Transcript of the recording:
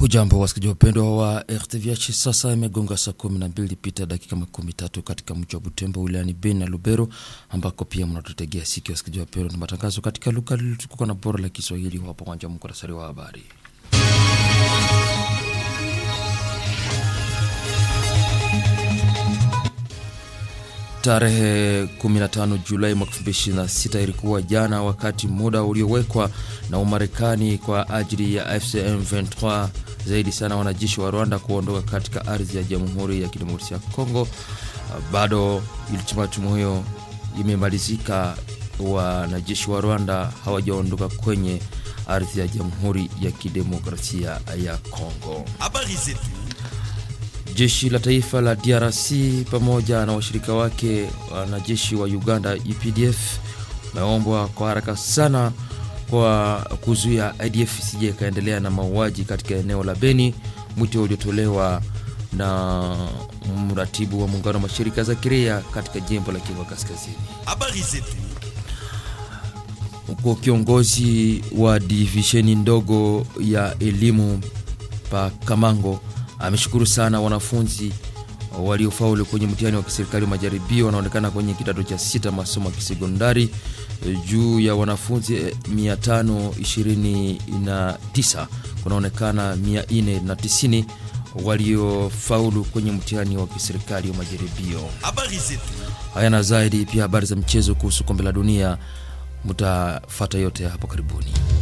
Hujambo wasikizaji wapendwa wa RTVH, sasa imegonga saa kumi na mbili pita dakika makumi tatu katika mji wa Butembo wilayani Beni na Lubero, ambako pia mnatutegea sikio wasikizaji wapendwa, na matangazo katika lugha lililotukuka na bora la Kiswahili. Hapo kwanza muktasari wa habari. Tarehe 15 Julai mwaka 2026 ilikuwa jana, wakati muda uliowekwa na Umarekani kwa ajili ya FCM 23 zaidi sana wanajeshi wa Rwanda kuondoka katika ardhi ya Jamhuri ya Kidemokrasia ya Kongo. Bado ultimatum hiyo imemalizika, wanajeshi wa Rwanda hawajaondoka kwenye ardhi ya Jamhuri ya Kidemokrasia ya Kongo. Habari zetu Jeshi la taifa la DRC pamoja na washirika wake wanajeshi wa Uganda UPDF wameombwa kwa haraka sana kwa kuzuia IDF isije ikaendelea na mauaji katika eneo la Beni, mwito uliotolewa na mratibu wa muungano wa mashirika za kiraia katika jimbo la Kivu Kaskazini. habari zetu Huko kiongozi wa divisheni ndogo ya elimu pa Kamango ameshukuru sana wanafunzi waliofaulu kwenye mtihani wa kiserikali wa majaribio wanaonekana kwenye kidato cha sita masomo ya kisekondari juu ya wanafunzi 529 kunaonekana 490 waliofaulu kwenye mtihani wa kiserikali wa majaribio. habari zetu Haya na zaidi, pia habari za mchezo kuhusu kombe la dunia, mtafata yote hapo karibuni.